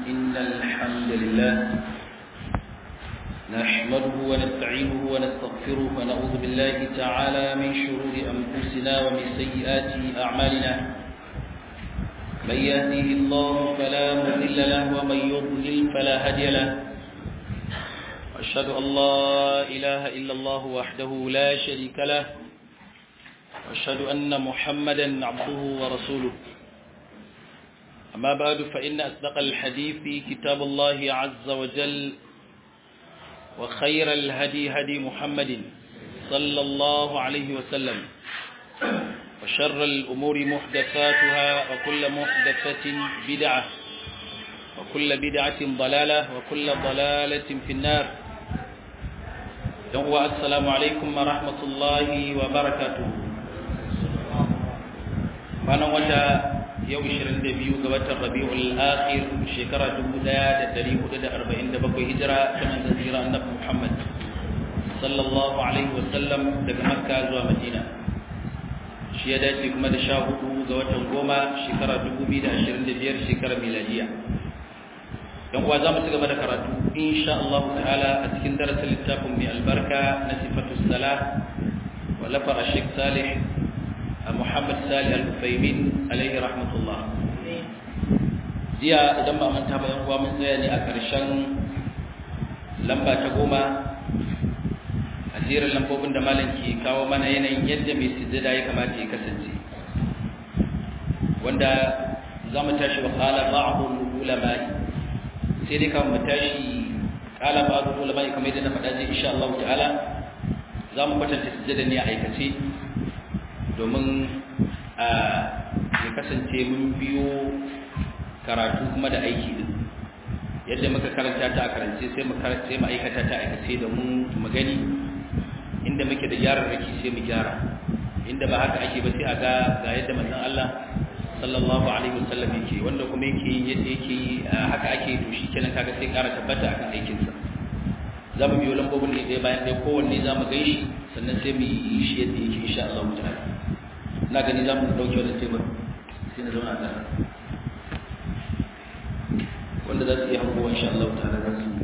إن الحمد لله نحمده ونستعينه ونستغفره ونعوذ بالله تعالى من شرور أنفسنا ومن سيئات أعمالنا من يهده الله فلا مضل له ومن يضلل فلا هادي له وأشهد أن لا إله إلا الله وحده لا شريك له وأشهد أن محمدا عبده ورسوله أما بعد فإن أصدق الحديث كتاب الله عز وجل وخير الهدي هدي محمد صلى الله عليه وسلم وشر الأمور محدثاتها وكل محدثة بدعة وكل بدعة ضلالة وكل ضلالة في النار السلام عليكم ورحمة الله وبركاته وانا وجه yau 22 ga watan Rabiul Akhir shekara 1447 hijira ta manzon jira Annabi Muhammad sallallahu alaihi wasallam daga Makka zuwa Madina shi ya dace kuma da 14 ga watan goma shekara 2025 shekara miladiya dan uwa zamu ci gaba da karatu insha Allah ta'ala a cikin darasin littafin mai albarka na sifatus salah wallafa Sheikh Salih Muhammad Salih Al-Ufaimin alaihi rahmatullah. Jiya idan ba manta ba kuwa mun tsaya ne a ƙarshen lamba ta goma a jerin lambobin da malam ke kawo mana yanayin yadda mai sujjada ya kamata ya kasance. Wanda za mu tashi wa ƙala ba'adun ulama'i sai dai kawai mu tashi ƙala ba'adun ulama'i kamar yadda na faɗa zai insha Allah ta'ala za mu kwatanta sujjada ne a aikace domin ya kasance mun biyo karatu kuma da aiki din yadda muka karanta ta a karance sai mu karance mu aikata ta aikace da mu mu gani inda muke da gyaran raki sai mu gyara inda ba haka ake ba sai a ga ga yadda manzon Allah sallallahu alaihi wasallam yake wanda kuma yake yadda yake haka ake to shikenan kaga sai ƙara tabbata akan aikin sa za mu biyo lambobin ne ɗaya bayan ɗaya kowanne za mu gaishi sannan sai mu yi shi yadda yake insha Allah ta'ala na gani za mu ɗauke wani tebur sai na zauna a wanda za su iya hankowa insha Allah ta'ala za su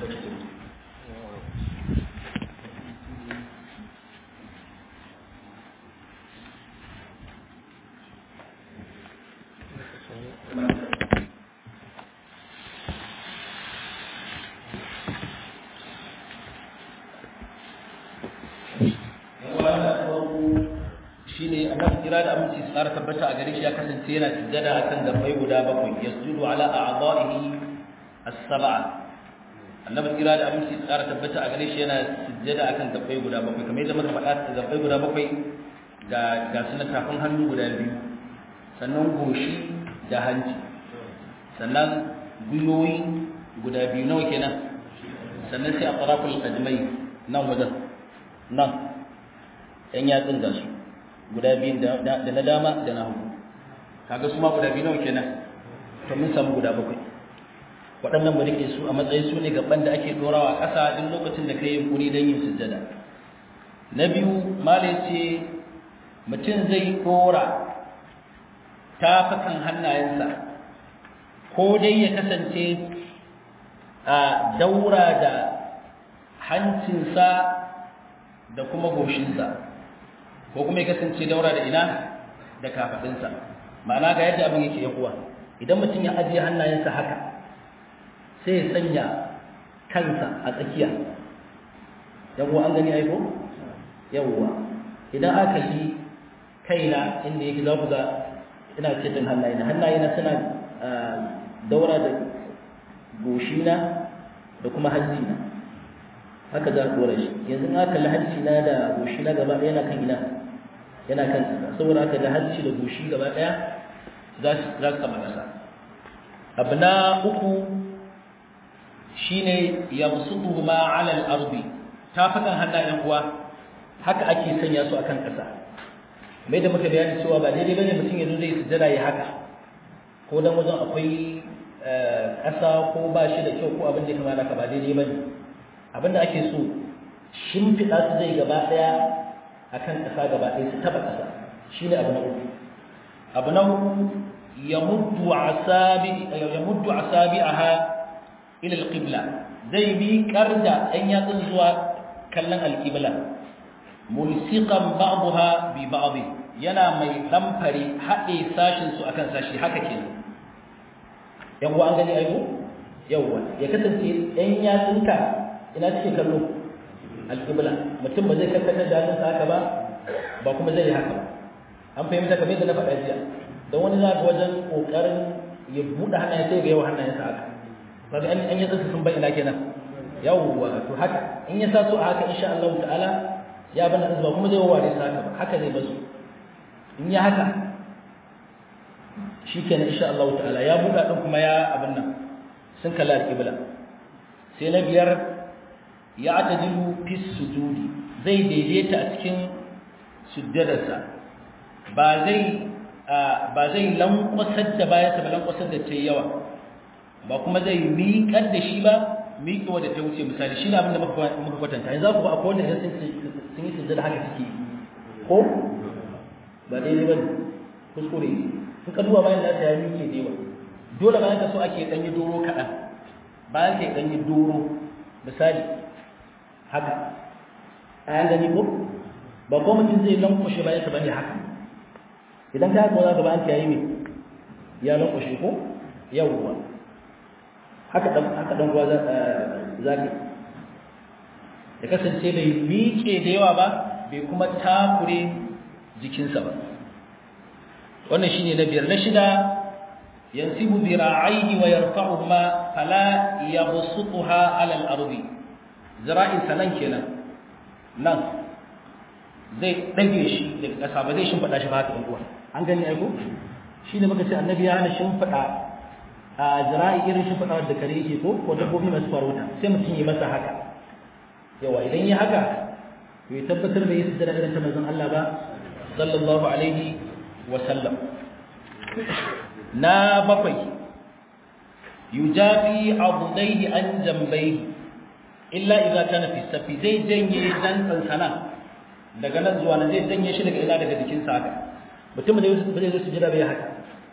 shine annabi kira da aminci su tsara tabbata a gare shi ya kasance yana sujjada akan gabbai guda bakwai yasjudu ala a'dha'ihi as-sab'a annabi kira da aminci su tsara tabbata a gare shi yana sujjada akan gabbai guda bakwai kamar yadda muka faɗa gabbai guda bakwai ga ga sunan tafin hannu guda biyu sannan goshi da hanci sannan gwiwoyi guda biyu nawa kenan sannan sai a tsarafin ajmai nan wajen nan yan yatsun da su guda biyun da na dama da na hagu kaga su ma guda biyu nawa kenan to mun samu guda bakwai waɗannan mu rike su a matsayin su ne gaban da ake dorawa ƙasa duk lokacin da kai yunkuri don yin sujjada na biyu malai ce mutum zai dora tafakan hannayensa ko dai ya kasance a daura da hancinsa da kuma goshinsa ko kuma ya kasance daura da ina da kafadinsa ma'ana ga yadda abin yake yakuwa idan mutum ya ajiye hannayensa haka sai ya sanya kansa a tsakiya yawwa an gani aiko yawwa idan aka yi kaina inda yake za ku ga ina cikin hannayena hannayena suna daura da goshina da kuma hajjina haka za ku dora shi yanzu in aka lahanci na da goshi na gaba ɗaya yana kan ina yana kan ƙasa saboda aka da hanci da goshi gaba ɗaya za su kama ƙasa abu na uku shine yamsutu ma ala al-ardi tafakan hannayen uwa haka ake sanya su akan ƙasa mai da muka bayani cewa ba daidai bane mutum yanzu zai sujjada ya haka ko dan wajen akwai ƙasa ko ba shi da kyau ko abin da ya kamata ka ba daidai bane abinda ake so shimfiɗa su zai gaba ɗaya a kan ƙasa gaba ɗaya su taɓa ƙasa shi ne abu na uku abu na uku yamuddu asabi yamuddu asabi'aha ila alqibla zai bi karda ɗan yatsun zuwa kallon alqibla mulsiqan ba'daha bi ba'd yana mai damfare haɗe sashin su akan sashi haka kenan yan an gani aiko yawwa ya kasance ɗan yatsunka ina suke kallo alƙibla mutum ba zai karkatar da hannunsa haka ba ba kuma zai yi haka ba an fahimta kamar yadda na faɗa jiya don wani za ga wajen ƙoƙarin ya buɗe hannayen sai ga yawa hannayensa haka kaga an an yatsa sun bai ina kenan yawwa to haka in ya sa su a haka insha Allah ta'ala ya bana azba kuma zai waware sa haka ba haka zai basu in ya haka shikenan insha Allah ta'ala ya buɗa din kuma ya abin nan sun kalla alƙibla sai na biyar ya atadilu fi sujudi zai daidaita a cikin sujjadarsa ba zai ba zai lankwasar da bayansa ba lankwasar da ta yawa ba kuma zai miƙar da shi ba miƙewa da ta wuce misali shi ne abin da muka kwatanta yanzu ku ba akwai wanda sun yi sujjada haka suke ko ba daidai ba kuskure sun kaduwa bayan nasa ya miƙe da yawa dole bayan ka so ake ɗanyi doro kaɗan bayan ka ɗanyi doro misali haka a yan gani ko ba ko mutum zai lankwashe bayan ka bane haka idan ka haka za ka bayan ka yayi me ya lankwashe ko yawwa haka dan haka dan ruwa za ka ya kasance bai miƙe da yawa ba bai kuma takure jikinsa ba wannan shine na biyar na shida yansibu zira'aihi wa yarfa'uhuma fala yabsutuha 'ala al-ardi zira'in sanan kenan nan zai dage shi daga ƙasa ba zai shimfida shi ba haka ɗan uwa an gani aiko shine muka ce annabi ya hana shimfida a zira'i irin shimfida da kare yake ko ko dabbobi masu farauta sai mutum yi masa haka yawa idan yi haka to ya tabbatar da yi sujjada irin ta manzon Allah ba sallallahu alaihi wa sallam na bakwai yujafi abudaihi an jambai illa idza kana fi safi zai janye dan tsansana daga nan zuwa nan zai janye shi daga ina daga jikin sa haka mutum da ba zai zo su jira bai haka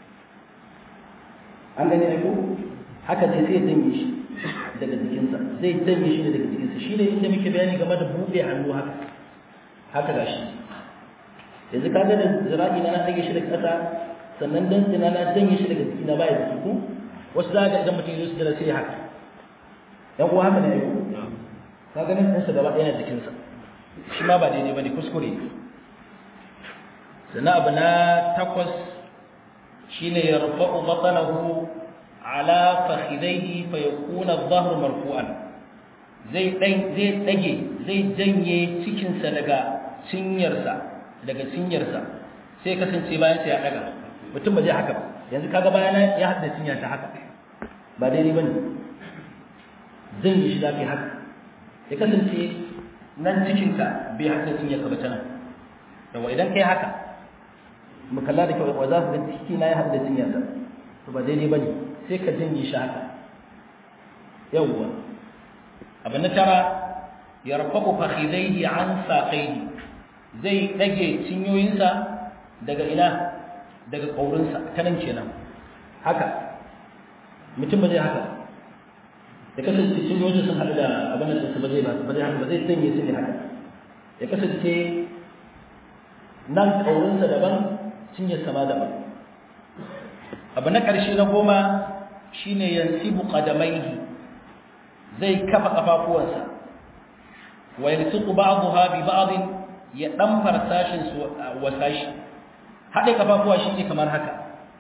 an gani ne ko haka sai sai janye shi daga jikin sa zai janye shi daga jikin sa shine inda muke bayani game da buɗe hannu haka haka gashi yanzu kaga da zira'i na na dage shi daga ƙasa sannan dan tsina na janye shi daga jikina baya da ku wasu za ga idan mutum ya su jira sai haka yan uwa haka ne ai ka ganin ɗansa gaba ɗaya na jikinsa shi ma ba daidai ba ne kuskure sannan abu na takwas shi ne ya rufa'u matsanahu ala fakhidaihi fa yakuna adh-dhahru marfu'an zai zai dage zai janye cikinsa daga cinyarsa daga cinyarsa sai kasance bayan sai ya daga mutum ba zai haka ba yanzu kaga bayana ya hada cinya ta haka ba daidai bane zan yi shi zafi haka ya kasance nan cikinka bai hada cinyarka ba tana yawa idan kai haka mu kalla da kyau wa za su ga ciki na ya hada cinyarsa to ba daidai bane sai ka janye shi haka yawwa abu na tara yarfa'u fakhidaihi an saqaihi zai dage cinyoyinsa daga ina daga ƙaurinsa ta nan kenan haka mutum ba zai haka ya kasance cinyoyinsa sun haɗu da abin da su ba zai ba zai haka ba zai sanya su ne haka ya kasance nan ƙaurinsa daban cinyarsa ma daban abu na ƙarshe na goma shine yansibu qadamaihi zai kafa kafafuwansa wa yalsiqu ba'daha bi ba'd ya ɗamfar sashin su wa sashi haɗe kafafuwa shi ne kamar haka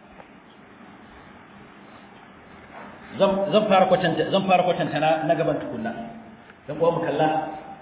zan fara kwatanta zan fara kwatanta na na gaban tukunna dan uwa mu kalla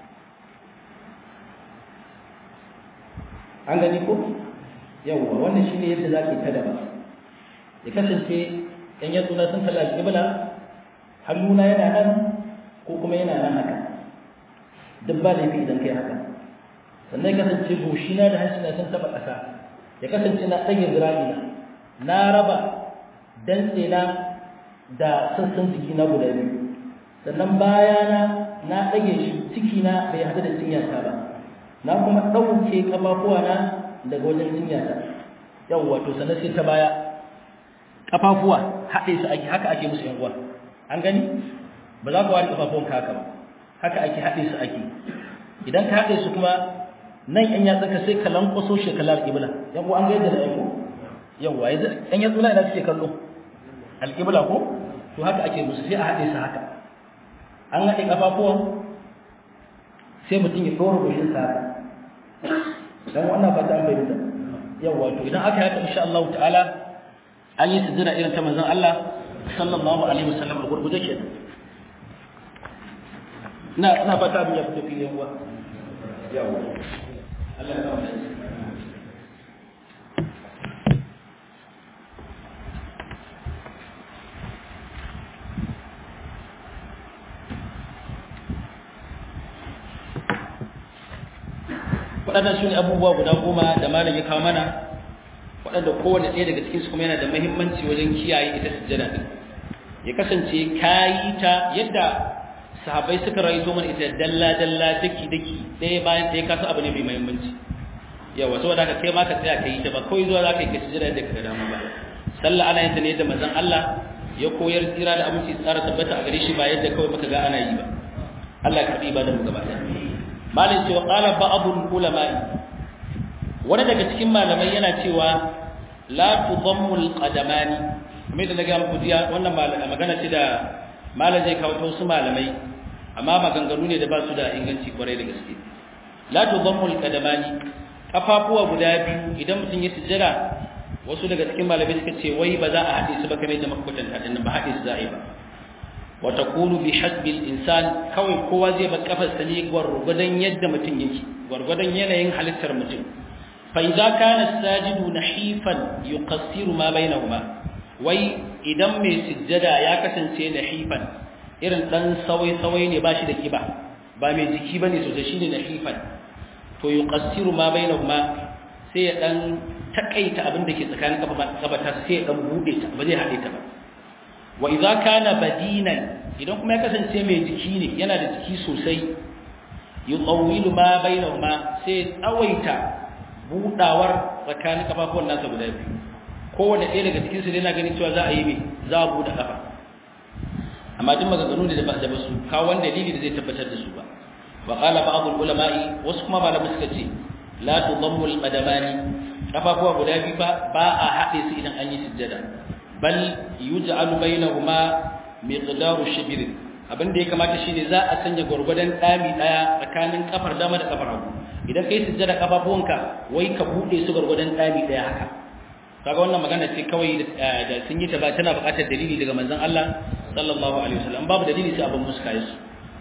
an gani ko yawwa wannan shine yadda zaki ta daba ya kasance yan yatsuna sun kalla alƙibla hannuna yana nan ko kuma yana nan haka duk ba laifi idan kai haka sannan ya kasance goshina da hancina sun taɓa ƙasa ya kasance na ɗage zira'ina na raba dantsena da sassan jikina guda biyu sannan bayana na ɗage shi cikina bai haɗu da cinyata ba na kuma ɗauke ƙafafuwana daga wajen cinyata yawwa to sannan sai ta baya kafafuwa haɗe su ake haka ake musu yan uwa an gani ba za ka ware kafafuwan ka haka ba haka ake haɗe su ake idan ka haɗe su kuma nan yan yatsa ka sai ka lankwaso shi ka lar ibla yan uwa an ga yadda da yan yawa yanzu yan yatsu na ina suke kallo alƙibla ko to haka ake musu sai a haɗe su haka an haɗe kafafuwan sai mutum ya ɗora goshin sa haka dan wannan fata an bayyana yawa to idan aka haka insha Allah ta'ala an yi sujjada irin ta manzon Allah sallallahu alaihi wasallam a gurguje ke ina ina fata abin ya fito fili yawa yawa Allah ya kawo waɗannan su ne abubuwa guda goma da malam ya kawo mana waɗanda kowane ɗaya daga cikinsu kuma yana da mahimmanci wajen kiyaye ita sujjada ɗin ya kasance kayi ta yadda sahabbai suka rayu mana ita dalla dalla daki daki ɗaya bayan ɗaya kasu abu ne mai mahimmanci yawa saboda haka kai ma ka tsaya ka yi ta ba kawai zuwa za ka yi ka sujjada da ka dama ba sallah ana yin ta ne yadda manzon Allah ya koyar tsira da aminci tsara tabbata a gare shi ba yadda kawai muka ga ana yi ba Allah ya karɓi ibadar mu gaba ɗaya malin cewa qala ba'dul ulama'i wani daga cikin malamai yana cewa la tudammu alqadamani kamar da naga muku jiya wannan magana ce da malam zai kawo wasu malamai amma maganganu ne da ba su da inganci kwarai da gaske la tudammu alqadamani kafafuwa guda biyu idan mutum ya sujjada wasu daga cikin malamai suka ce wai ba za a haɗe su ba kamar da makwatanta din ba haɗe su za a yi ba wa takunu bi hasbi al-insan kawai kowa zai bar kafarsa ne gwargwadon yadda mutum yake gwargwadon yanayin halittar mutum fa idza kana as-sajidu nahifan yuqassiru ma bainahuma wai idan mai sujjada ya kasance nahifan irin dan sawai sawai ne bashi da kiba ba mai jiki bane sosai shine nahifan to yuqassiru ma bainahuma sai ya dan takaita abin da ke tsakanin kafa sai ya dan bude ta ba zai hade ta ba wa idza kana badinan idan kuma ya kasance mai jiki ne yana da jiki sosai yutawwilu ma bainahuma sai tsawaita budawar tsakanin kafafuwan nasa guda biyu kowanne ɗaya daga cikin su yana ganin cewa za a yi me za a buɗe kafa amma duk maganganu ne da ba da basu kawo wani dalili da zai tabbatar da su ba wa qala ba'd ulama'i wasu kuma malamai suka ce la tudammu al-qadamani kafafuwa guda biyu ba ba a haɗe su idan an yi sujjada bal yuj'alu bainahuma miqdaru shibr abin da ya kamata shine za a sanya gurgurdan dami daya tsakanin kafar dama da kafar hagu idan kai sujjada kafafuwanka wai ka bude su gurgurdan dami daya haka kaga wannan magana ce kawai da sun yi ta ba tana buƙatar dalili daga manzon Allah sallallahu alaihi wasallam babu dalili sai abin muska yasu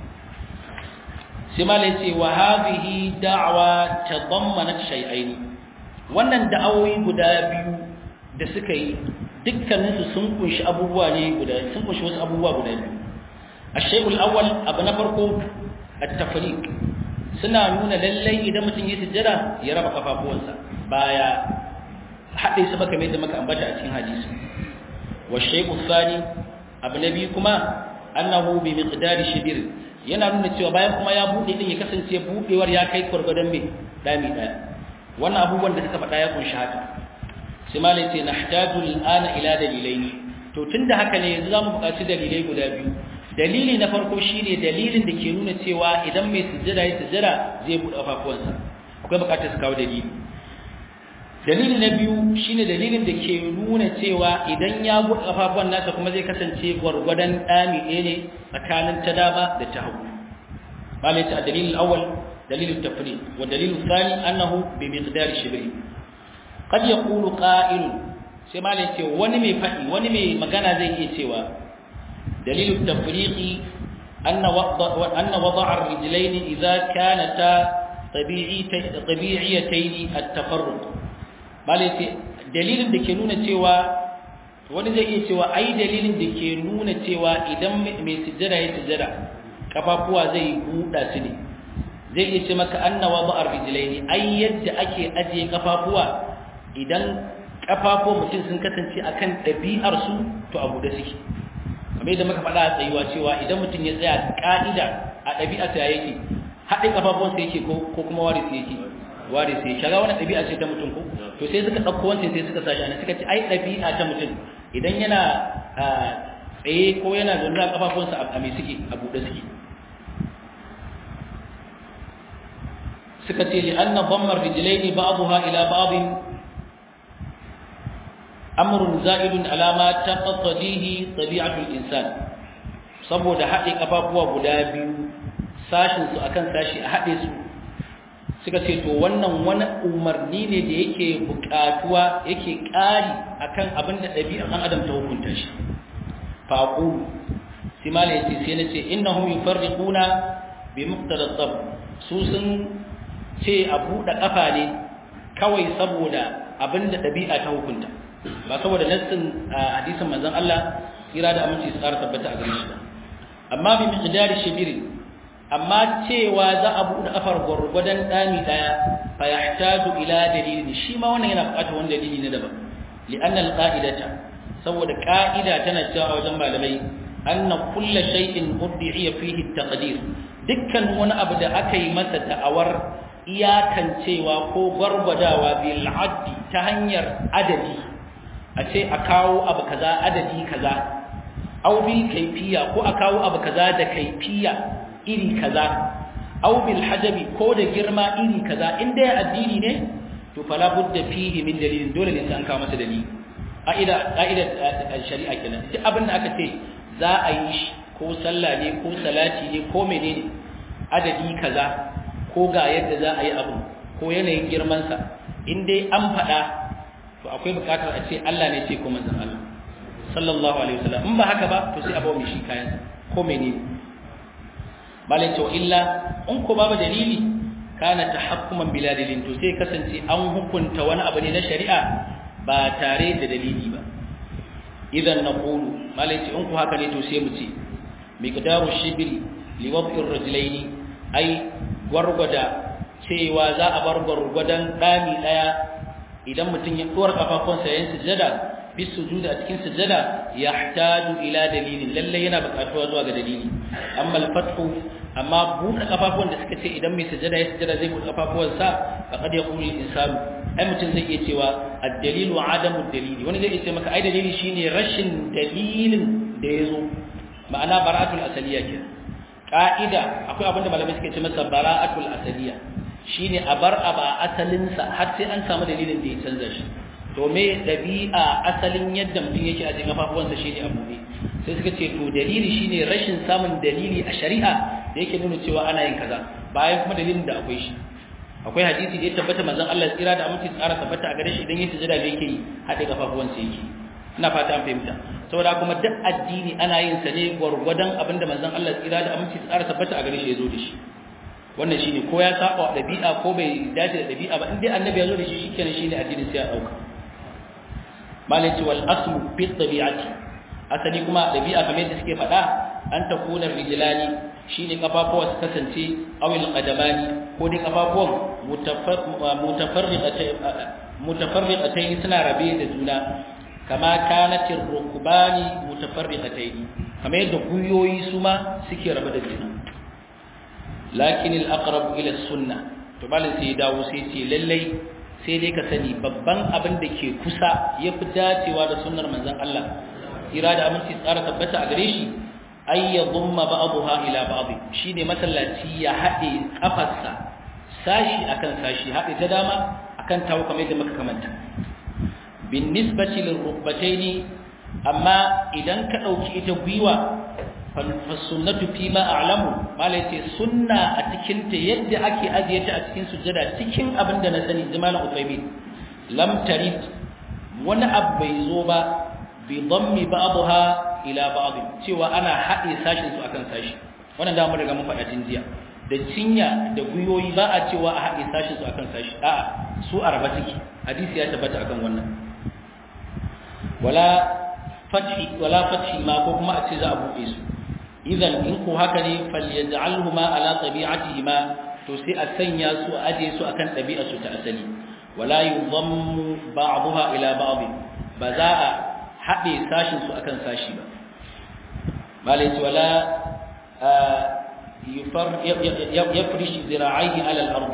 sai malai ce wa hadhihi da'wa tadammanat shay'aini wannan da'awoyi guda biyu da suka yi dukkaninsu sun kunshi abubuwa ne guda sun kunshi wasu abubuwa guda biyu ashayul awwal abu na farko at-tafriq suna nuna lallai idan mutum ya sujjada ya raba kafafuwansa baya haɗe su baka mai da maka ambata a cikin hadisi wa shay'u thani abu na biyu kuma annahu bi miqdari shibir yana nuna cewa bayan kuma ya bude din ya kasance budewar ya kai gurgurdan me dami daya wannan abubuwan da suka faɗa ya kunshi haka sai malai ce nahtaju al'ana ila dalilaini to tunda haka ne yanzu zamu buƙaci dalilai guda biyu dalili na farko shine dalilin da ke nuna cewa idan mai sujjada ya sujjada zai buɗe kafafuwansa akwai buƙatar su kawo dalili dalili na biyu shine dalilin da ke nuna cewa idan ya buɗe kafafuwan nasa kuma zai kasance gwargwadon ɗami ɗaya ne tsakanin ta dama da ta hagu malai ce a dalilin awwal dalilin tafri wa dalilin thani annahu bi miqdari shibri qad yaqulu qa'il sai malai ce wani mai fadi wani mai magana zai iya cewa dalilin tafriqi anna wada anna wada'a ar-rijlayn idza kanata tabi'iyatayn at-tafarruq malai ce dalilin da ke nuna cewa wani zai iya cewa ai dalilin da ke nuna cewa idan mai sujjada ya sujjada kafafuwa zai buɗa su ne zai iya ce maka anna wada'ar rijlaini ai yadda ake ajiye kafafuwa idan kafafuwa mutum sun kasance akan ɗabi'ar su to a buɗe suke kamar yadda muka faɗa a tsayuwa cewa idan mutum ya tsaya ka'ida a ɗabi'ar sa yake haɗe kafafuwansa yake ko kuma ware su yake ware sai shaga wani ɗabi'a ce ta mutum ko to sai suka ɗauko wancan sai suka sashi ana suka ce ai ɗabi'a ta mutum idan yana tsaye ko yana zaune a kafafunsa a mai suke a buɗe suke suka ce li anna dhammar rijlaini ba'daha ila ba'din amrun za'idun ala ma taqtadihi tabi'atul insan saboda haɗe kafafuwa guda biyu sashin su akan sashi a haɗe su suka ce to wannan wani umarni ne da yake buƙatuwa yake ƙari akan abin da ɗabi'ar ɗan adam ta hukunta shi faqulu sai mala yace sai na ce innahum yufarriquna bi muqtada tab su sun ce a buɗe ƙafa ne kawai saboda abin da ɗabi'a ta hukunta ba saboda nassin hadisin manzon Allah kira da aminci su ƙara tabbata a gare shi amma bi miqdari shibiri amma cewa za a buɗe ƙafar gwargwadon ɗami ɗaya fa yahtaju ila dalilin shi ma wannan yana buƙatar wani dalili na daban li'anna al-qa'idata saboda ƙa'ida tana cewa wajen malamai anna kullu shay'in uddiya fihi at-taqdir dukkan wani abu da aka yi masa da'awar iyakancewa ko gwargwadawa bil addi ta hanyar adadi a ce a kawo abu kaza adadi kaza aw bil kayfiya ko a kawo abu kaza da kayfiya iri kaza aw bil hajabi ko da girma iri kaza inda ya addini ne to fala budda fihi min dalilin dole ne sai an kawo masa dalili ƙa'ida ƙa'ida shari'a kenan duk abin da aka ce za a yi shi ko sallah ne ko salati ne ko menene adadi kaza ko ga yadda za a yi abu ko yanayin girman sa in dai an faɗa to akwai buƙatar a ce Allah ne ce ko manzon Allah sallallahu alaihi wasallam in ba haka ba to sai a bawo shi kayan ko menene malai to illa in ko babu dalili kana tahakkuman bila dalilin to sai kasance an hukunta wani abu ne na shari'a ba tare da dalili ba idan na kulu malaci in ku haka ne to sai mu ce miqdaru shibri li wad'i ar-rajulaini ai gwargwada cewa za a bar gwargwadan dami daya idan mutum ya dora kafafunsa yayin sujada bis sujuda a cikin sujada yahtaju ila dalilin lalle yana buƙatuwa zuwa ga dalili amma al-fathu amma buɗe kafafuwan da suka ce idan mai sujada ya sujada zai buɗe kafafuwansa faqad yaqulu al-insanu ai mutum zai iya cewa ad-dalilu adamu dalili wani zai iya ce maka ai dalili shine rashin dalilin da yazo ma'ana bara'atul asaliya ke ka'ida akwai abin da malamai suke ce masa bara'atul asaliya shine a bar aba asalin sa har sai an samu dalilin da ya canza shi to me dabi'a asalin yadda mutum yake a cikin kafafuwansa shine abu ne sai suka ce to dalili shine rashin samun dalili a shari'a da yake nuna cewa ana yin kaza bayan kuma dalilin da akwai shi akwai hadisi da ya tabbata manzon Allah tsira da aminci tsara tabbata a gare shi idan ya sujada da yake yi hade kafafuwan sa yake ina fata an fahimta saboda kuma duk addini ana yin sa ne gwargwadon abinda manzon Allah tsira da aminci tsara tabbata a gare shi ya zo da shi wannan shine ko ya saba wa dabi'a ko bai dace da dabi'a ba in dai annabi ya zo da shi shikenan shine addinin sai ya dauka malati wal aslu fi tabi'ati asali kuma dabi'a kamar yadda suke faɗa an takuna rijlani shine kafafuwa su kasance awil qadamani ko dai kafafuwan mutafarriqatayn suna rabe da juna kama kanat ar-rukbani mutafarriqatayn kamar yadda guyoyi su ma suke rabe da juna lakin al-aqrab ila as-sunnah to balin sai dawo sai ce lallai sai dai ka sani babban abin da ke kusa yafi dacewa da sunnar manzon Allah ira da aminci tsara tabbata a gare shi ay yadhumma ba'daha ila ba'd shine masallaci ya hade kafarsa sashi akan sashi hade ta dama akan tawo kamar yadda muka kamanta bin nisbati lil rukbataini amma idan ka dauki ita gwiwa fa sunnatu fi ma a'lamu malai ce sunna a cikin ta yadda ake ajiye ta a cikin sujjada cikin abin da na sani zamanin utaymin lam tarid wani abu bai zo ba bi dhammi ba'daha ila ba'd cewa ana haɗe sashin su akan sashi wannan da mun riga mun faɗa tun jiya da cinya da guyoyi ba a cewa a haɗe sashin su akan sashi a'a su araba suke hadisi ya tabbata akan wannan wala fathi wala fathi ma ko kuma a ce za a buɗe su idan in ko haka ne falyaj'alhuma ala tabi'atihima to sai a sanya su a aje su akan ɗabi'ar su ta asali wala yudhammu ba'daha ila ba'd ba za a haɗe sashin su akan sashi ba malai ce wala yafrish zira'aihi ala al-ard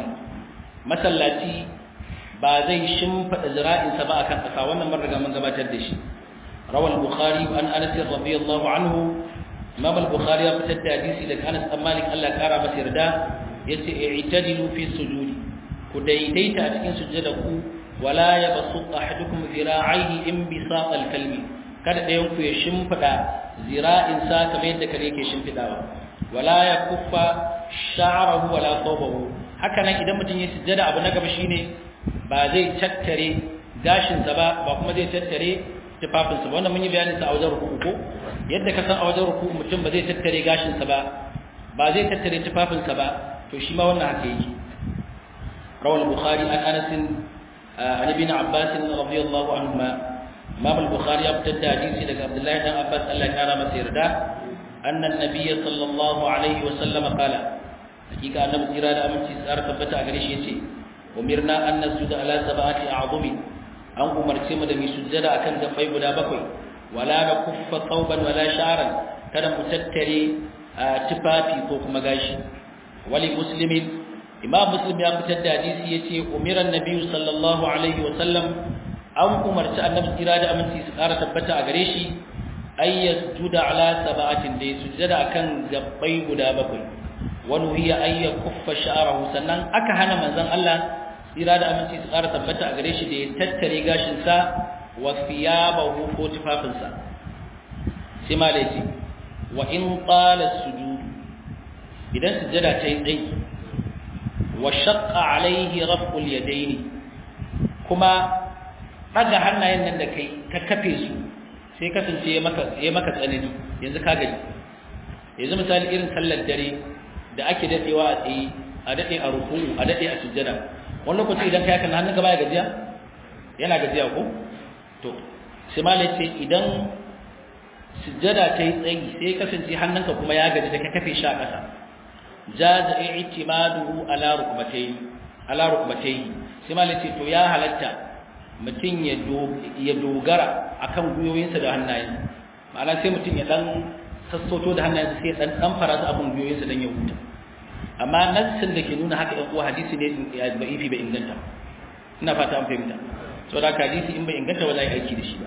masallaci ba zai shimfada zira'insa ba akan ƙasa wannan mun riga mun gabatar da shi روى البخاري عن أنس رضي الله عنه إمام البخاري فتد حديثي لك أنس أم مالك الله كارا مسيردا يتي اعتدلوا في السجود كديديت أتكين سجدكم ولا يبسط أحدكم ذراعيه انبساط الكلب kada ɗayan ku ya shimfiɗa zira'in sa kamar yadda kare ke shimfiɗawa wala ya kuffa sha'arahu wala thawbahu haka nan idan mutum ya sujjada abu na gaba shine ba zai tattare gashin sa ba ba kuma zai tattare tufafin sa wannan mun yi bayanin sa a wajen ruku ko yadda ka san a wajen ruku mutum ba zai tattare gashin sa ba ba zai tattare tufafin sa ba to shi ma wannan haka yake rawal bukhari an anas an ibn abbas radiyallahu anhuma imam al-bukhari ya fitar da hadisi daga abdullahi dan abbas Allah ya kara masa yarda anna an-nabiy sallallahu alaihi wa sallam qala hakika annabi tsira da aminci tsara tabbata a gare shi yace umirna an nasjuda ala sab'ati a'zumi an umarce mu da mu sujjada akan gabbai guda bakwai wala na kuffa thawban wala sha'ran kada mu tattare tufafi ko kuma gashi wali muslimin imam muslim ya fitar da hadisi yace umiran nabiyyu sallallahu alaihi wa sallam an umarci annabi tsira da aminci su ƙara tabbata a gare shi ay yasjuda ala sab'atin da sujjada akan gabbai guda bakwai wani hiya ay yakuffa sha'rahu sannan aka hana manzon Allah tsira da aminci su ƙara tabbata a gare shi da ya tattare gashin sa wa thiyabahu ko tufafinsa sai ma da wa in qala sujud idan sujjada ta yi tsayi wa shaqqa alaihi raf'ul yadaini kuma daga hannayen nan da kai ka kafe su sai kasance ya maka ya maka tsanani yanzu ka gaji yanzu misali irin sallar dare da ake dadewa a tsayi a dade a ruku'u a dade a sujjada wani lokaci idan kai kana hannunka baya gajiya yana gajiya ko to sai malai ce idan sujjada ta yi tsayi sai kasance hannunka kuma ya gaji da ka kafe shi a ƙasa jaza i'timaduhu ala rukbatayhi ala rukbatayhi sai malai ce to ya halatta mutum ya dogara akan guyoyinsa da hannayen ma'ana sai mutum ya dan sassoto da hannayensa sai ya dan dan fara su abin guyoyinsa dan ya huta amma nassin da ke nuna haka ɗan uwa hadisi ne ya ba'ifi bai inganta ina fata an fahimta saboda hadisi in bai inganta ba za a yi aiki da shi ba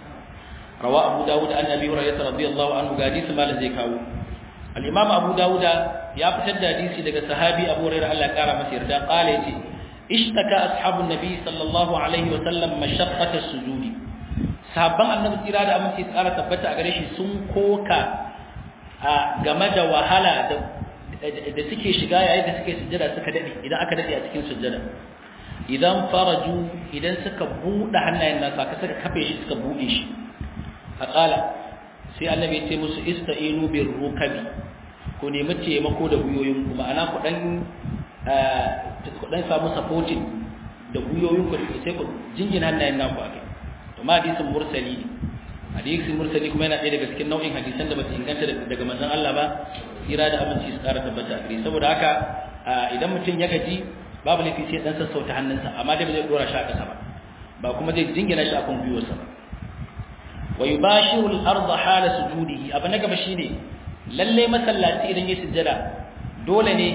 rawa abu dawud an nabi hurairah radiyallahu anhu ga hadisi malam zai kawo al-imam abu dawud ya fitar da hadisi daga sahabi abu hurairah Allah ya kara masa yarda qala yace ishtaka ashabun nabi sallallahu alaihi wa sallam mashaqqata sujudi sahabban annabi tsira da aminci tsara tabbata a gare shi sun koka a game da wahala da da suke shiga yayin da suke sujjada suka dade idan aka dade a cikin sujjada idan faraju idan suka bude hannayen nasa ka suka kafe shi suka bude shi faqala sai annabi ya ce musu ista'inu bir rukabi ku nemi taimako da guyoyin ku ma'ana ku dan ku dan samu supporting da guyoyin ku sai ku jingina hannayen naku akai to ma hadisin mursali hadisin mursali kuma yana ɗaya daga cikin nau'in hadisan da ba su inganta daga manzon Allah ba tsira da aminci su ƙara tabbata a saboda haka idan mutum ya gaji babu laifi sai dan sassauta hannunsa amma dai ba zai dora shi a ƙasa ba ba kuma zai jingina shi akan gwiwarsa ba wa yubashiru al-ardh hala sujudihi abu na gaba shine lalle masallaci idan ya sujjada dole ne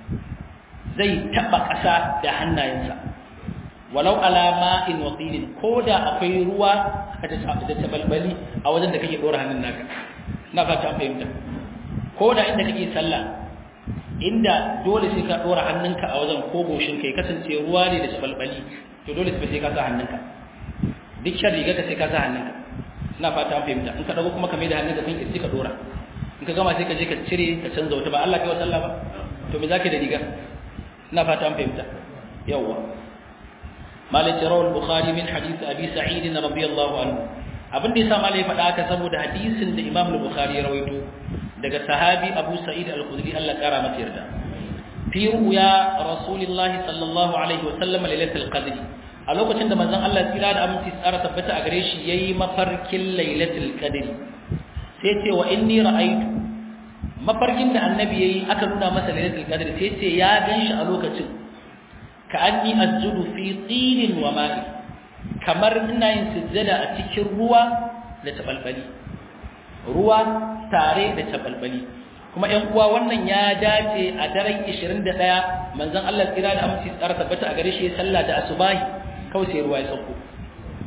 zai taba ƙasa da hannayensa walau ala ma'in wa qilin koda akwai ruwa da tabalbali a wajen da kake dora hannun naka ina fata an fahimta koda inda kake sallah inda dole sai ka dora hannunka a wajen ko goshin kai kasance ruwa ne da tabalbali to dole sai ka sa hannunka duk shan riga ka sai ka sa hannunka ina fata an fahimta in ka dago kuma ka mai da hannunka kan kirji ka dora in ka gama sai ka je ka cire ka canza wata ba Allah kai wa sallah ba to me zaka da riga ina fata an fahimta yawa malik rawal bukhari min hadith abi sa'id radiyallahu anhu abin da yasa malai faɗa haka saboda hadisin da imam al-bukhari ya rawaito daga sahabi abu sa'id al-khudri Allah kara masa yarda fi ruya rasulullah sallallahu alaihi wa sallam lailatul qadr a lokacin da manzon Allah tsira da aminci tsara tabbata a gare shi yayi mafarkin lailatul qadr sai ce wa inni ra'aytu mafarkin da annabi yayi aka nuna masa lailatul qadr sai ce ya ganshi a lokacin ka anni asjudu fi tinin wa ma'i kamar ina yin sujjada a cikin ruwa da tabalbali ruwa tare da tabalbali kuma ƴan uwa wannan ya dace a daren 21 manzon Allah tsira da aminci tsara tabbata a gare shi sallah da asubahi kawai sai ruwa ya sauko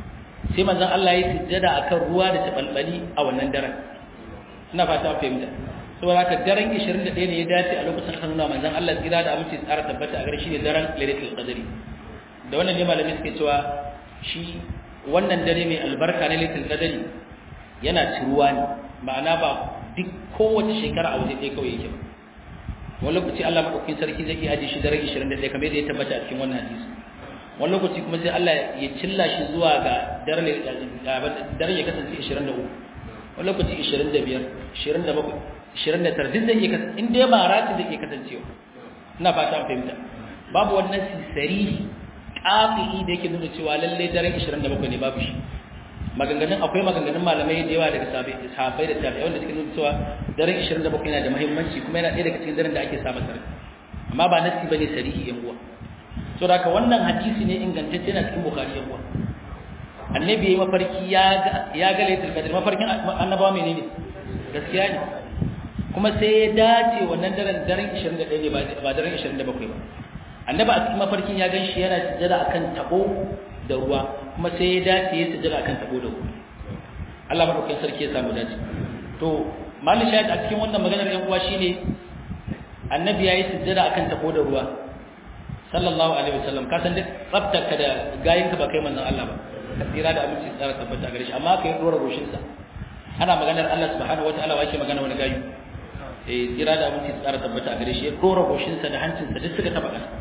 sai manzon Allah ya sujjada akan ruwa da tabalbali a wannan daren ina fata fahimta saboda haka daren 21 ne ya dace a lokacin hannu manzon Allah tsira da aminci tsara tabbata a gare shi ne daren lailatul qadri da wannan ne malamai suke cewa shi wannan dare mai albarka na lailatul qadri yana ciruwa ne ma'ana ba duk kowace shekara a waje ɗaya kawai yake ba wani lokaci Allah madaukakin sarki zai iya aje shi daren 21 kamar yadda ya tabbata a cikin wannan hadisi wani lokaci kuma sai Allah ya cilla shi zuwa ga daren daren ya kasance 23 wani lokaci 25 27 29 duk zai iya kasance in dai ba rati zai iya kasancewa ina fata an fahimta babu wannan sisari ƙafi'i da yake nuna cewa lalle daren 27 ne babu shi maganganun akwai maganganun malamai da yawa daga sahabbai da tabi'ai wanda suke nuna cewa daren 27 yana da muhimmanci kuma yana ɗaya daga cikin daren da ake samun sarki amma ba nasi bane sarihi yan uwa to da haka wannan hadisi ne ingantacce na cikin bukhari yan uwa annabi yayi mafarki ya ga ya ga lailatul qadr mafarkin annabawa menene gaskiya ne kuma sai ya dace wannan daren daren 21 ne ba daren 27 ba annabi a cikin mafarkin ya gan shi yana sujjada akan tabo da ruwa kuma sai ya dace ya sujjada akan tabo da ruwa Allah madaukakin sarki ya samu dace to malin shahid a cikin wannan maganar yan uwa shine annabi yayi sujjada akan tabo da ruwa sallallahu alaihi wasallam ka san duk tsaftarka da gayinka ba kai manzon Allah ba ka tsira da aminci tsara tabbata gare shi amma kai dora goshin sa ana maganar Allah subhanahu wataala wa yake magana wani gayu eh tsira da aminci tsara tabbata gare shi ya dora goshin sa da hancin sa duk suka taba kasa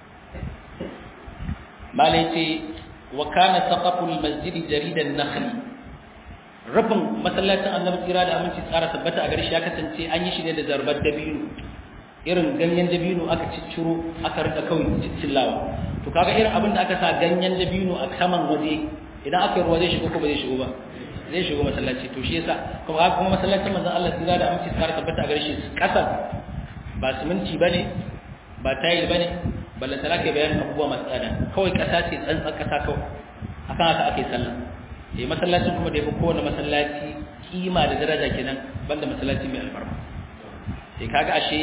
malai ce wa kana saqaful masjid jaridan nakhli rufin masallacin annabi tsira da aminci tsara tabbata a gare shi ya kasance an yi shi ne da zarbar dabino irin ganyen dabino aka cicciro aka rika kawai cillawa to kaga irin abin da aka sa ganyen dabino a saman waje idan aka yi ruwa zai shigo ko ba zai shigo ba zai shigo masallaci to shi yasa kuma haka kuma masallacin manzon Allah tsira da aminci tsara tabbata a gare shi kasan ba siminti bane ba tayil bane balla tara ke bayanin abubuwa masu tsada kawai kasa ce tsantsan kasa kawai akan haka ake sallah eh masallacin kuma da yafi kowane masallaci kima da daraja kenan banda masallaci mai alfarma sai kaga ashe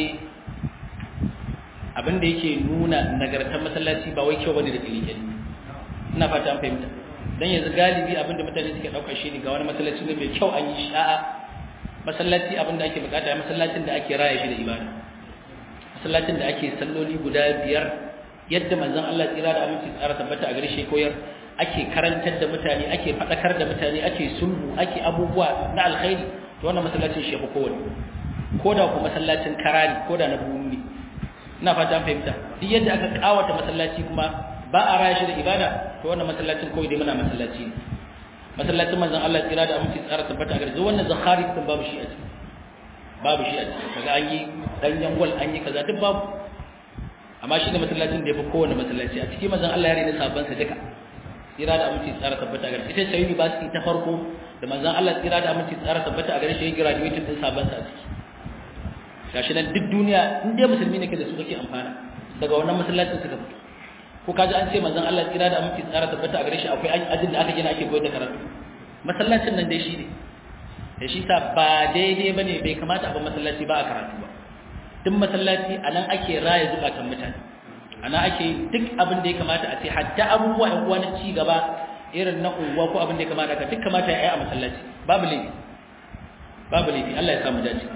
abin da yake nuna nagartar masallaci ba wai kyau bane da kilikili ina fata an fahimta dan yanzu galibi abin da mutane suke dauka shi ne ga wani masallaci ne mai kyau an yi sha'a masallaci abin da ake bukata masallacin da ake raya shi da ibada masallacin da ake salloli guda biyar yadda manzon Allah tsira da aminci tsara tabbata a gare shi koyar ake karantar da mutane ake fadakar da mutane ake sulhu ake abubuwa na alkhairi to wannan masallacin shi ya kowane ko da ku masallacin karani ko da na bumi ina fata an fahimta duk yadda aka kawata masallaci kuma ba a raya shi da ibada to wannan masallacin kawai dai muna masallaci ne masallacin manzon Allah tsira da aminci tsara tabbata a gare shi wannan zakhari din babu shi a ciki babu shi a ciki kaga an yi danyen gwal an yi kaza duk babu amma shi ne masallacin da ya fi kowane masallaci a cikin manzon Allah ya rene sabon sa duka tsira da aminci tsara tabbata a gare ita ce university ta farko da manzon Allah tsira da aminci tsara tabbata a gare shi ya graduate din sabon sa a ciki gashi nan duk duniya in dai musulmi ne ke da su kake amfana daga wannan masallacin suka fito ko kaji an ce manzon Allah tsira da aminci tsara tabbata a gare shi akwai ajin da aka gina ake koyar da karatu masallacin nan dai shi ne da shi sa ba daidai bane bai kamata a ba masallaci ba a karatu ba duk masallaci anan ake raya zukatan mutane ana ake duk abin da ya kamata a ce hatta abubuwa ɗan uwa na ci gaba irin na unguwa ko abin da ya kamata ka duk kamata ya yi a masallaci babu laifi babu laifi Allah ya samu dace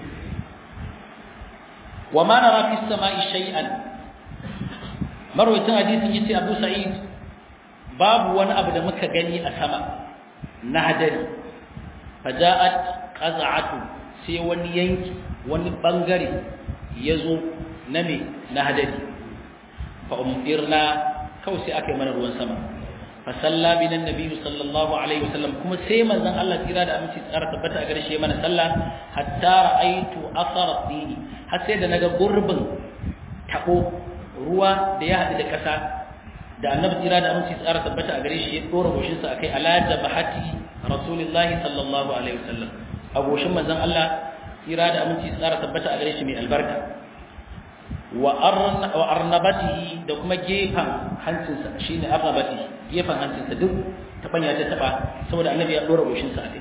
wa ma nara fi samai shay'an marwayatan hadisin yace Abu Sa'id babu wani abu da muka gani a sama na hadari faja'at qaz'atu sai wani yanki wani bangare yazo na me na hadari fa umtirna kawai sai aka yi mana ruwan sama fa salla bina annabi sallallahu alaihi wasallam kuma sai manzon Allah kira da aminci tsara tabbata a gare shi mana sallah hatta ra'aitu athara dini har sai da naga gurbin tabo ruwa da ya hadu da kasa da annabi kira da aminci tsara tabbata a gare shi ya dora goshin sa akai ala jabahati rasulullahi sallallahu alaihi wasallam a goshin manzon Allah kira da aminci tsara tabbata a gare shi mai albarka wa arnabatihi da kuma gefen hancinsa shine arnabatihi gefen hancinsa duk tabanya ta taba saboda annabi ya dora goshin sa a kai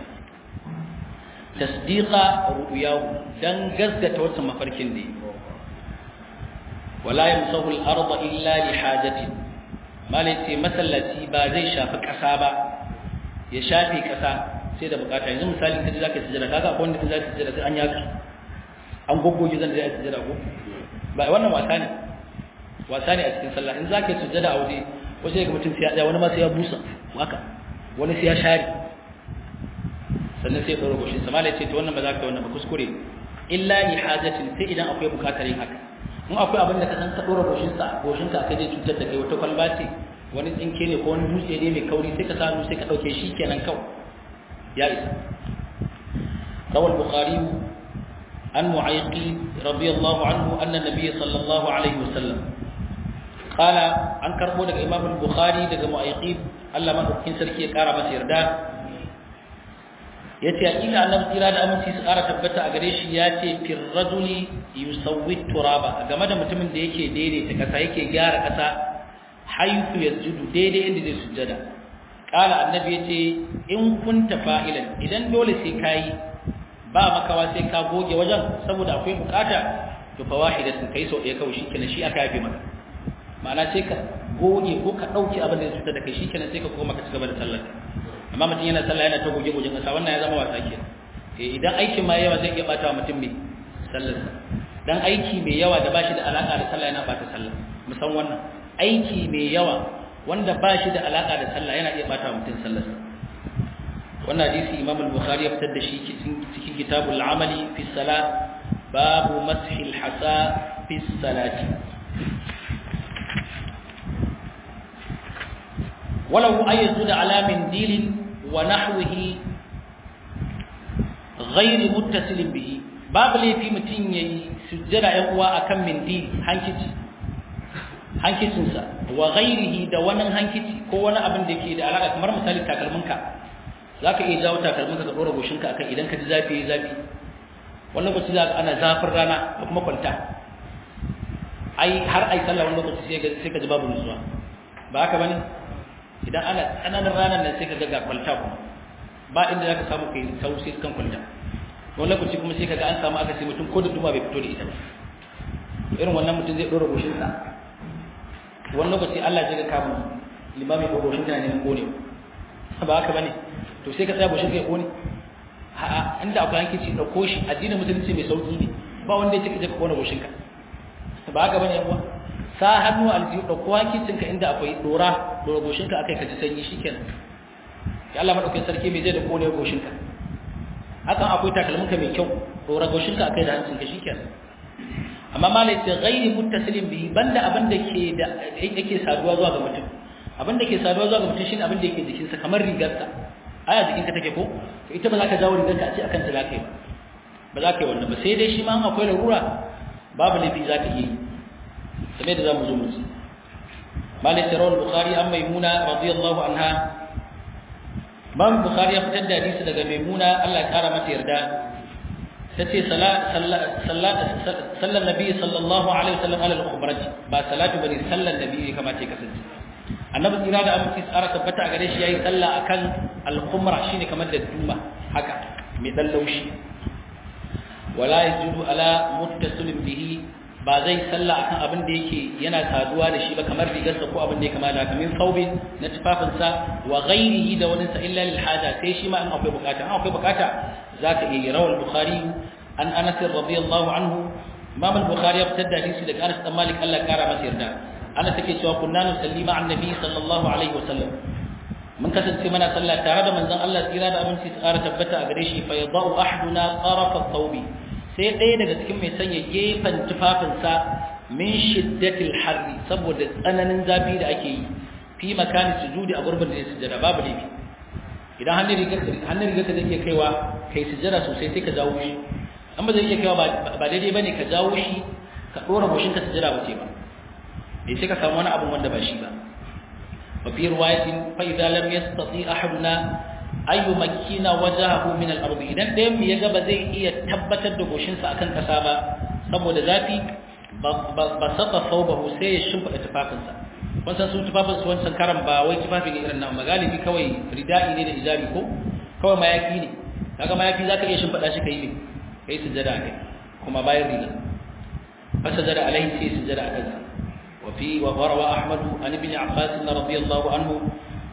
tasdiqa ru'yahu dan gazgata wannan mafarkin ne wala yamsahu al-ardha illa li hajatin malai ce masallaci ba zai shafi kasa ba ya shafe kasa sai da bukata yanzu misali kaje zaka sujjada kaga akwai wanda zai sujjada sai an yaka an goggoge zan da sujjada ko ba wannan wasa ne wasa ne a cikin sallah in zaka sujjada a waje waje ga mutum sai ya tsaya wani ma sai ya busa haka wani sai ya share sannan sai ya dora goshin sa malai ce to wannan ba za ka wannan ba kuskure illa li hajatin sai idan akwai bukatar yin haka in akwai abin da ka san ka dora goshin sa goshin ka kai zai cutar da kai wata kwalba ce wani tsinke ne ko wani dutse ne mai kauri sai ka sa hannu sai ka dauke shi kenan kawai ya isa rawal bukhari an mu'ayqi radiyallahu anhu anna nabiy sallallahu alaihi wasallam qala an karbo daga imam al-bukhari daga mu'ayqi Allah madaukakin sarki ya kara masa yarda yace hakika annabi tsira da aminci su kara tabbata a gare shi yace fir rajuli yusawwi turaba game da mutumin da yake daidaita kasa yake gyara kasa haythu yasjudu daidai inda zai sujjada qala annabi yace in kunta fa'ilan idan dole sai kai ba makawa sai ka goge wajen saboda akwai bukata to fa wahidatun kai so ɗaya kawai shikenan shi aka yafe maka ma'ana sai ka goge ko ka dauki abin da ya cutar da kai shikenan sai ka koma ka cigaba da sallar amma mutum yana sallah yana ta goge gogen kasa wannan ya zama wasa ke eh idan aikin ma yawa zai iya bata wa mutum mai sallar sa dan aiki mai yawa da bashi da alaka da sallah yana bata sallah musan wannan aiki mai yawa wanda bashi da alaka da sallah yana iya bata wa mutum sallar sa wannan hadisi Imam al-Bukhari ya fitar da shi cikin kitabul amali fi salat babu mashil hasa fi salati ولو أن يسجد على منديل ونحوه غير متصل به باب لي في متين يسجد يقوى أكم منديل هنكتي hankicinsa wa ghairihi da wani hankici ko wani abin da ke da alaka kamar misali takalminka zaka iya jawo takalminka ka dora goshinka akan idan ka ji zafi zafi wannan lokaci za ana zafin rana da kuma kwanta ai har ai sallah wannan lokaci sai ka ji babu nutsuwa ba haka bane idan ana tsananin ranar nan sai ka ga kwalta kuma ba inda za ka samu kai sau sai kan kwalta wani lokaci kuma sai ka ga an samu aka sai mutum ko da duma bai fito da ita ba irin wannan mutum zai ɗora goshinsa wani lokaci Allah ya ga kamun limami ko goshin kana neman kone ba haka bane to sai ka tsaya goshin kai kone a'a inda akwai hankici ɗauko shi addinin musulunci mai sauki ne ba wanda ya ce ka je ka kone goshinka ba haka bane yan uwa sa hannu aljihu da kowa kicinka inda akwai dora dora goshinka akai ka ji sanyi shikenan ya Allah madaukakin sarki mai zai da kone goshinka hakan akwai takalminka mai kyau dora goshinka akai da hancinka shikenan amma malai ce ghairi muttasilin bihi banda abin da ke da yake saduwa zuwa ga mutum abin da ke saduwa zuwa ga mutum shine abin da yake jikinsa kamar rigarsa aya jikinka take ko to ita ba za ka jawo rigarka a ce akan ta za ka yi ba za ka yi wannan ba sai dai shi ma akwai larura babu laifi za ka yi kamar da zamu zo mu ci malik tarawal bukhari an maimuna radiyallahu anha man bukhari ya fitar da hadisi daga maimuna Allah ya kara mata yarda tace sallan nabi sallallahu alaihi wasallam ala al-khubraj ba salatu bane sallan nabi kamar ce kasance annabi tsira da aminci tsara tabbata a gare shi yayi sallah akan al-khumra shine kamar da duma haka mai dan laushi wala yajudu ala muttasilin bihi ba zai salla akan abin da yake yana saduwa da shi ba kamar rigarsa ko abin da ya kama da kamin saubin na tufafinsa wa ghairihi da wani sa illa lil haja sai shi ma in akwai bukata in akwai bukata zaka iya yi rawal bukhari an anas radiyallahu anhu imam al-bukhari ya fitar da hadisi daga anas dan malik Allah kara masa yarda anas take cewa kunna nusalli ma'an nabi sallallahu alaihi wasallam mun kasance mana sallah tare da manzon Allah tsira da aminci tsara tabbata a gare shi fa yadau ahaduna tarafa thawbi sai ɗaya daga cikin mai sanya gefen tufafinsa min shiddatil harri saboda tsananin zafi da ake yi fi makani sujudi a gurbin da ya sujada babu laifi idan hannun rigar hannun rigar ka zai iya kaiwa kai sujada sosai sai ka jawo shi an ba zai iya kaiwa ba daidai bane ka jawo shi ka dora goshin ka sujada ba ce ba dai sai ka samu wani abun wanda ba shi ba wa fi riwayatin fa idza lam yastati ahaduna ayu makina wajahu min al-ardi idan ɗayan mu yaga ba zai iya tabbatar da goshinsa akan kasa ba saboda zafi ba saka saubahu sai ya shimfida tufafinsa kun san su tufafin su wancan karan ba wai tufafi ne irin nan magalibi kawai ridai ne da hijabi ko kawai mayafi ne kaga mayafi zaka iya shimfida shi kai ne kai sujada kai kuma bayan riga fa sujada alaihi sai sujada akan sa wa fi wa rawa ahmad an ibn abbas radiyallahu anhu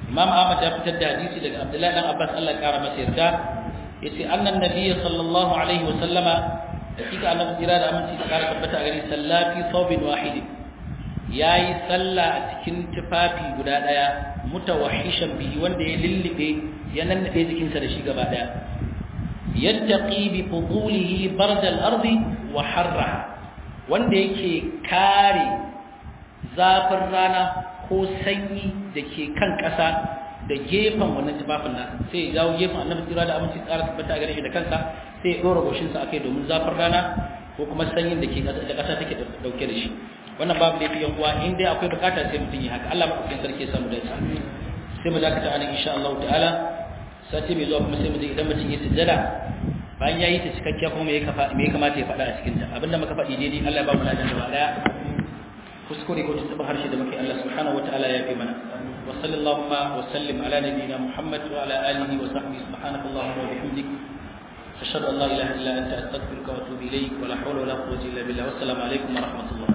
imam ahmad ya fitar da hadisi daga abdullahi dan abbas Allah ya kara masa yarda yace annan nabiyyi sallallahu alaihi wa sallama hakika annabi jira da aminci da kara tabbata a gari sallafi thawbin wahid yayi sallah a cikin tufafi guda daya mutawahhishan bihi wanda ya lillibe ya nannade jikinsa da shi gaba daya yattaqi bi fudulihi bard al-ardi wa harraha wanda yake kare zafin rana ko sanyi da ke kan ƙasa da gefen wannan tufafin nasa sai ya jawo gefen annabi tsira da aminci tsara tabbata a gare shi da kansa sai ya ɗora goshinsa akai domin zafin rana ko kuma sanyin da ke da ƙasa take dauke da shi wannan babu laifi yan uwa in dai akwai bukata sai mutum yi haka Allah madaukakin sarki ya samu dace sai mu dakata anan insha Allah ta'ala sati mai zuwa kuma sai mu je idan mutum ya sujjada bayan ya yi ta cikakkiya kuma me ya kamata ya faɗa a cikin ta abinda muka faɗi daidai Allah ya ba mu ladan gaba daya kuskure ko tuntuɓa harshe da muke Allah subhanahu wa ta'ala ya fi mana wa sallallahu wa sallim ala nabiyyina Muhammad wa ala alihi wa sahbihi subhanakallahumma wa bihamdik ashhadu an la ilaha illa anta astaghfiruka wa atubu ilayk wa la hawla wa la quwwata illa billah wassalamu alaikum wa rahmatullah